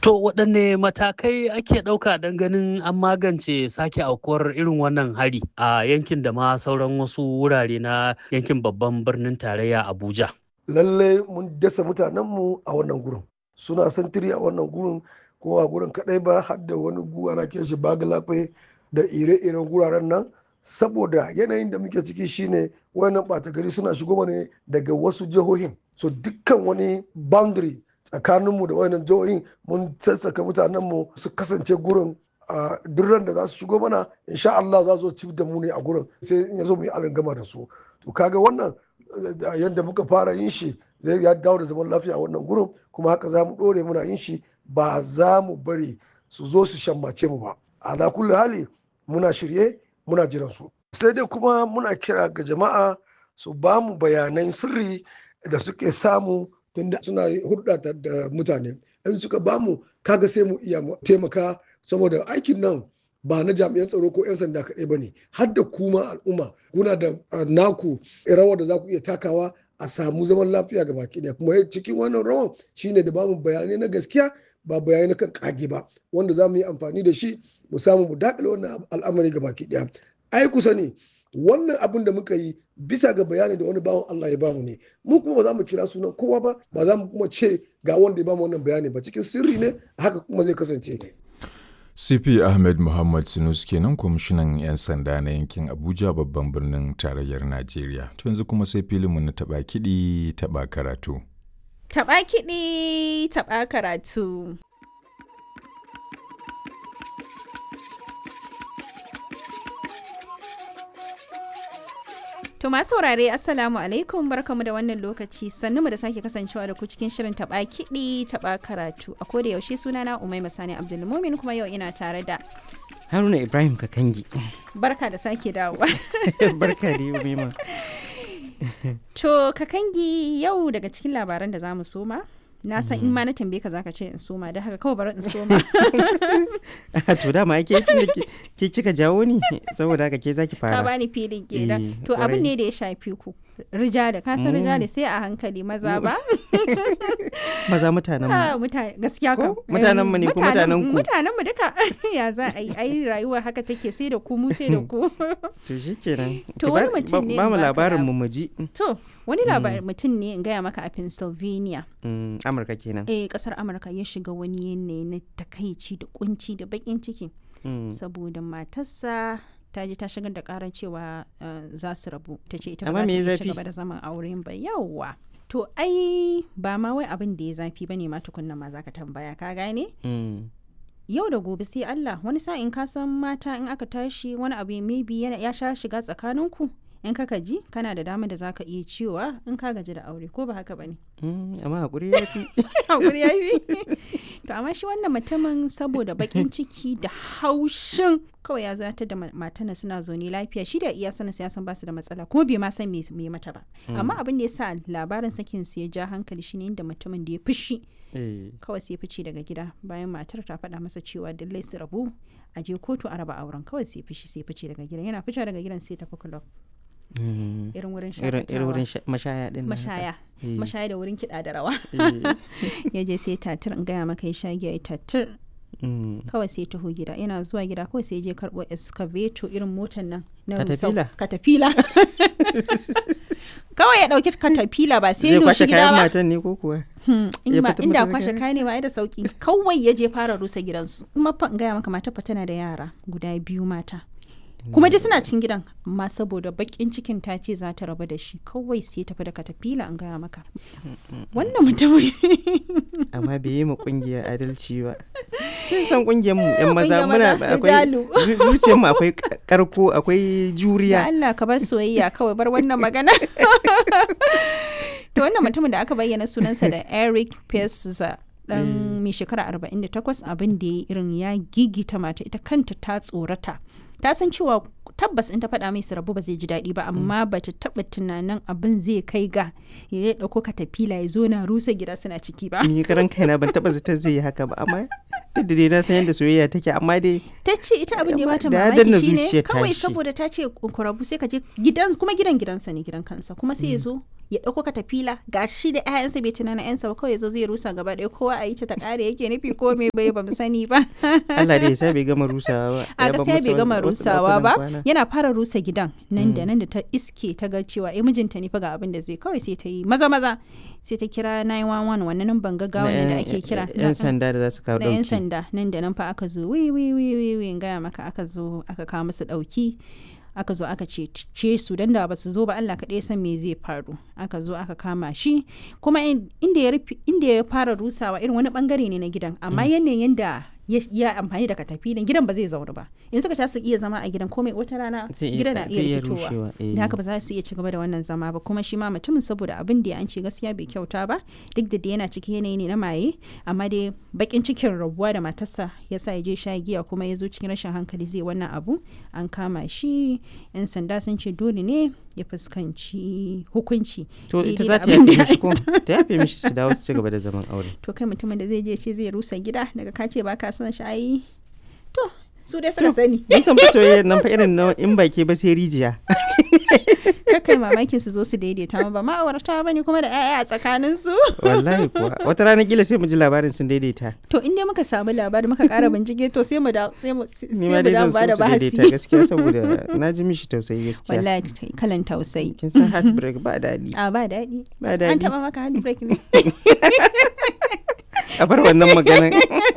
To waɗanne matakai ake ɗauka don ganin an magance sake aukuwar irin wannan hari a yankin da ma sauran wasu wurare na yankin babban birnin tarayya Abuja? Lalle mun dasa mutanenmu a wannan gurin. Suna santiri a wannan gurin kuma a gurin kaɗai ba har da wani guwa na kiran shi bagalafe da ire-iren guraren nan saboda yanayin da muke ciki shine wayannan ɓata gari suna shigo ne daga wasu jihohin so dukkan wani boundary tsakaninmu da wayannan jihohin mun sassaka mutanenmu su kasance gurin a duk da za su shigo mana insha Allah za su ci da mu ne a gurin sai in ya zo mu yi gama da su to kaga wannan yadda muka fara yin shi zai ya dawo da zaman lafiya a wannan gurin kuma haka za mu ɗore muna yin shi ba za mu bari su zo su shammace mu ba a kulli hali muna shirye muna jiran su sai dai kuma muna kira ga jama'a su ba mu bayanan sirri da suke samu tunda suna hulɗa da mutane in suka ba mu kaga sai mu iya taimaka saboda aikin nan ba na jami'an tsaro ko 'yan sanda kaɗai ba ne har da kuma al'umma kuna da naku rawar da za ku iya takawa a samu zaman lafiya ga baki ɗaya kuma cikin wannan rawan shine da bamu bayanai na gaskiya ba bayanai na kan kage ba wanda za mu yi amfani da shi mu samu mu dakile wannan al'amari ga baki ɗaya ai kusa ne wannan abin da muka yi bisa ga bayani da wani bawan Allah ya bamu ne mu kuma ba za mu kira sunan kowa ba ba za mu kuma ce ga wanda ya bamu wannan bayani ba cikin sirri ne haka kuma zai kasance CP Ahmed Muhammad Sinus kenan kwamishinan 'yan sanda na yankin Abuja babban birnin tarayyar Najeriya. To yanzu kuma sai filinmu na taɓa kiɗi taɓa karatu. Taɓa kiɗi taɓa karatu. To masu saurare Assalamu alaikum barkamu da wannan lokaci sannu mu da sake kasancewa da ku cikin shirin taba kiɗi taba karatu a koda yaushe sunana Umaima Sani Abdulmumin kuma yau ina tare da Haruna Ibrahim Kakangi. Barka da sake dawowa. Barka da Umaima. To Kakangi yau daga cikin labaran da zamu soma na san in ma na tambaye ka zaka ce in soma da haka kawai bari in soma to dama ke ke kika jawo ni saboda haka ke zaki fara ka bani filin kenan to abin ne da ya shafi ku rijali ka san rijali sai a hankali maza ba maza mutanen mu mutane gaskiya ka mutanen mu ne ko mutanen ku mutanen mu duka ya za a yi ai rayuwa haka take sai da ku mu sai da ku to shikenan to wani mutum ne ba mu labarin mu muji to wani labarin mutum ne in gaya maka a Pennsylvania Amurka kenan eh kasar Amurka ya shiga wani yanayi na takaici da kunci da bakin ciki saboda matarsa ta je ta shigar da karar cewa za su rabu ta ce ita ba za ta ci gaba da zaman auren ba yawwa to ai ba ma wai abin da ya zafi bane ma tukunna ma zaka tambaya ka gane yau da gobe sai Allah wani sa'in ka san mata in aka tashi wani abu maybe ya sha shiga tsakaninku in ka ji kana da dama da zaka iya cewa in ka gaji da aure ko ba haka bane amma hakuri ya fi hakuri ya fi to amma shi wannan mutumin saboda bakin ciki da haushin kawai ya zo ya da matana suna zaune lafiya shi da iya sanin ya san basu da matsala kuma bai ma san me mata ba amma abin da ya sa labarin sakin su ya ja hankali shine inda mutumin da ya fushi kawai sai fice daga gida bayan matar ta faɗa masa cewa lallai su rabu a je kotu a raba auren kawai sai fishi sai fice daga gidan yana fice daga gidan sai tafi club irin wurin irin wurin mashaya din mashaya mashaya da wurin kiɗa da rawa ya je sai tatir in gaya maka ya sha giya ya tatir kawai sai taho gida yana zuwa gida kawai sai je karɓo excavator irin motar nan na katafila katafila kawai ya ɗauki katafila ba sai doshi gida ba matan ne ko kuwa inda kwashe kayan ne ba da sauki kawai ya je fara rusa gidansu kuma fa in gaya maka mata fa tana da yara guda biyu mata kuma dai suna cin gidan amma saboda bakin cikin ta ce za ta rabu da shi kawai sai tafi da katafila an gaya maka wannan mutumin amma bai yi ma kungiyar adalci ba kin san kungiyar mu yan maza muna akwai zuciyar mu akwai karko akwai juriya Allah ka bar soyayya kawai bar wannan magana to wannan mutumin da aka bayyana sunansa da Eric Pesa dan mai shekara 48 abin da ya irin ya gigita mata ita kanta ta tsorata ta san cewa tabbas in ta faɗa mai su rabu ba zai ji daɗi ba amma ba ta taɓa tunanin abin zai kai ga ya ya ɗauko katafila ya zo na rusa gida suna ciki ba. ni karan kaina ban taɓa zata zai yi haka ba amma duk da dai na san yadda soyayya take amma dai ta ce ita abin da ya bata Da ya danna mamaki shine zuciyar kawai tashi. saboda ta ce ku rabu sai ka je gidan kuma gidan gidansa ne gidan kansa kuma sai ya zo ya ɗauko katafila ga shi da 'ya'yansa bai tunanin 'yansa ba kawai zo zai rusa gaba ɗaya kowa a yi ta ta ƙare yake nufi ko me bai ba mu sani ba Allah dai sai bai gama rusawa ba a gaskiya bai gama rusawa ba yana fara rusa gidan nan da nan da ta iske ta ga cewa eh mijinta ne fa ga abin da zai kawai sai ta yi maza maza sai ta kira 911 wannan nan ban gaggawa ne da ake kira yan sanda da za su kawo na yan dauki sanda nan da nan fa aka zo wi wi wi wi wi in gaya maka aka zo aka kawo musu dauki aka zo aka ce su dan da ba su zo ba Allah kaɗai san me zai faru aka zo aka kama shi kuma inda ya inda ya fara rusawa irin wani bangare ne na gidan amma yanayin yanda ya amfani da katafilin gidan ba zai zauna ba in suka ta su iya zama a gidan komai wata rana gidan na iya fitowa da haka ba za su iya ci gaba da wannan zama ba kuma shi ma mutumin saboda abin da an ce gaskiya bai kyauta ba duk da yana cikin yanayi ne na maye amma dai bakin cikin rabuwa da matarsa ya sa ya je sha giya kuma ya zo cikin rashin hankali zai wannan abu an kama shi yan sanda sun ce dole ne ya fuskanci hukunci to ita za ta yafe mishi ko ta yafe mishi su dawo su ci gaba da zaman aure to kai mutumin da zai je ce zai rusa gida daga kace ba ka son shayi to su dai suka sani ni san fa soyayya nan fa irin na in baki ba sai rijiya kakai mamakin su zo su daidaita ma ba ma'aurata bane kuma da 'ya'ya a tsakanin su wallahi kuwa wata rana kila sai mu ji labarin sun daidaita to in dai muka samu labari muka kara bincike to sai mu da sai mu sai ni mu ma dai da zan ba da so su daidaita bahasi gaskiya saboda na ji mishi tausayi gaskiya wallahi kalan tausayi kin san heartbreak ba daɗi a ba daɗi ba an daɗi taba maka handbrake ne a bar wannan maganan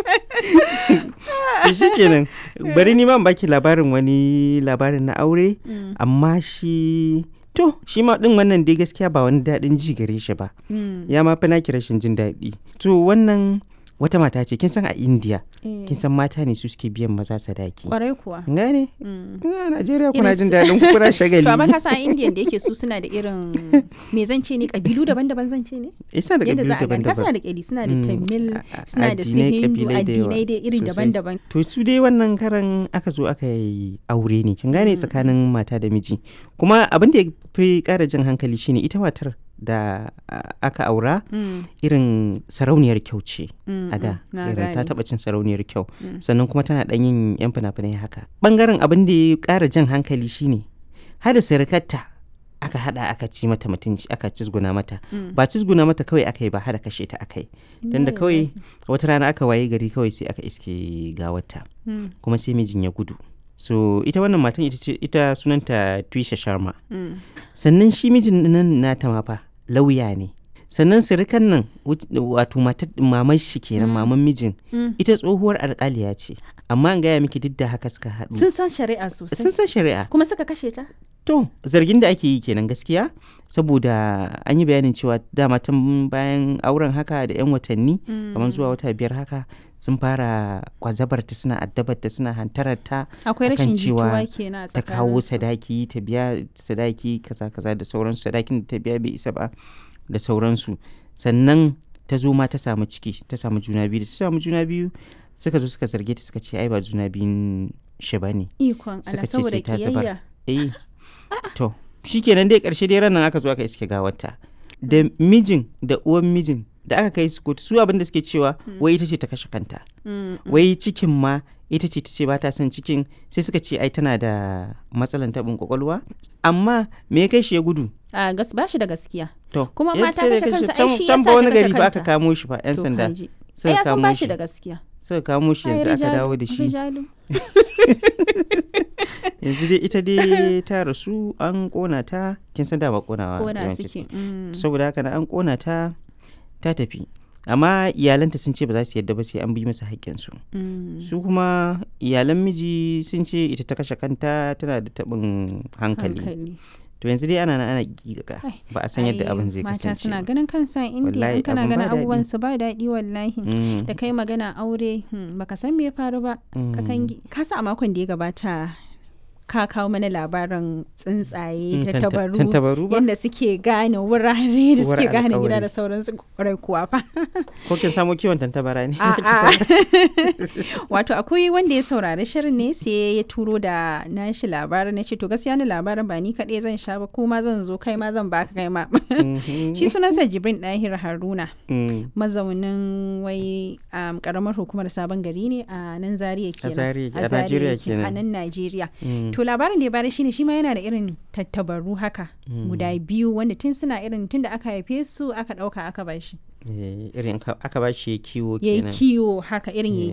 shi kenan bari ni ma in baki labarin wani labarin na aure Mm, amma shi to shi ma din wannan dai gaskiya ba wani daɗin ji gare shi ba mm, ya ma fi naki rashin jin daɗi to wannan wata mata ce kin san a india eh, kin san mata ne su suke biyan maza sadaki kwarai kuwa gane Mm. a najeriya kuna Irin jin su- daɗin ku kuna shagali to amma ka san a indian da yake su suna da irin me zan ce ne kabilu daban-daban zan ce ne isa da yadda kabilu za a gani ka suna daban-daban da kyali suna da Mm, tamil a- a- suna da su addinai, hindu kabilai da yawa addinai dai iri sosai. daban-daban to su dai wannan karan aka zo aka yi aure ne kin gane tsakanin mata da miji kuma abin da ya fi ƙara jin hankali shine ita matar da a- aka aura Mm, irin sarauniyar kyau ce mm, a da mm, na irin ta gane. taɓa cin sarauniyar kyau Mm. sannan kuma tana ɗan yin yan fina-finai haka ɓangaren abin da ya ƙara jan hankali shine hada sirikarta aka hada aka ci mata mutunci aka cizguna mata Mm. ba cizguna mata kawai aka yi ba hada kashe ta aka yi tunda Inna kawai lillahi. wata rana aka waye gari kawai sai aka iske gawarta Mm, kuma sai mijin ya gudu so ita wannan matan ita ce ita sunanta Twisha Sharma mm, sannan shi mijin nan nata ma fa lauya ne sannan sirikan nan wut- wato matar maman shi kenan Mm. maman mijin mm. ita tsohuwar alƙaliya ce amma an gaya miki duk da haka suka haɗu sun san shari'a sosai sun san shari'a kuma suka kashe ta to zargin da ake yi kenan gaskiya saboda an yi bayanin cewa dama tun bayan auren haka da 'yan watanni kamar zuwa wata biyar haka sun fara kwazabarta suna addabarta suna hantararta akwai akan rashin cewa jituwa kenan a ta kawo tsakaninsu. sadaki ta biya sadaki kaza kaza da sauransu sadakin da ta biya bai isa ba da sauransu sannan ta zo ma ta samu ciki ta samu juna biyu da ta samu juna biyu suka zo suka zarge ta suka ce ai ba juna biyun shi ba ne ikon suka Allah ce saboda sai ta zubar. kiyayya eh to shikenan dai karshe dai ranar aka zo aka iske gawarta da mijin da uwan mijin da aka kai su kotu su abin da suke cewa wai ita ce ta kashe kanta Mm, mm. wai cikin ma ita ce ta ce ba ta son cikin sai suka ce ai tana da matsalan taɓin kwakwalwa amma me ya kai shi ya gudu a gas ba shi da gaskiya to Kuma ya ma ta sai da kashe kai kansa, ai can- shi can yasa ba ta wani kashe gari ba aka kanta. kamo shi fa yan To sanda kaji. ai suka ya san kamo ba shi shi da gaskiya suka kamo shi Ai, yanzu aka rijalu, dawo da shi rijalu. yanzu dai ita dai ta rasu an kona ta kin san dama konawa kona yawanci suke mm. saboda haka na an kona ta ta tafi amma iyalanta sun ce ba za su yadda ba sai an bi masa haƙƙinsu Mm. su kuma iyalan miji sun ce ita ta kashe kanta tana da taɓin hankali hankali to yanzu dai ana nan ana giga Ai, ba a san yadda Ai, abin zai mata kasance suna ba. ganin kansa a indiya Wallahi, in kana abin ba ganin daɗi. abubuwan su ba daɗi wallahi Mm, da kai magana aure hmm, baka san me ya faru ba mm. kakangi ka sa a makon da ya gabata ka kawo mana labarin tsuntsaye Mm, ta tanta- tabaru tantabaru ba? yadda suke gane wurare da Uwar suke gane gida alƙawari. da sauransu kwarai kuwa fa ko kin samo kiwon tantabara ne A'a. Wato akwai wanda ya saurari shirin ne sai ya turo da nashi labarin na ce to gaskiya ni labarin ba ni kaɗai zan sha ba kuma zan zo kai ma zan baka kai ma. Mhm. Shi sunansa Jibrin Dahir Haruna Mm, mazaunin wai um, karamar hukumar sabon gari ne a nan Zaria kenan. Zaria- a Zaria Najeriya ke- A kenan. nan Najeriya. mm. to labarin da ya bada shine shi ma yana da irin tattabaru haka guda biyu wanda tun suna irin tun da aka haife su aka dauka aka bashi Eh, irin ka- aka ba shi kiwo yayi kenan kiwo haka irin yayi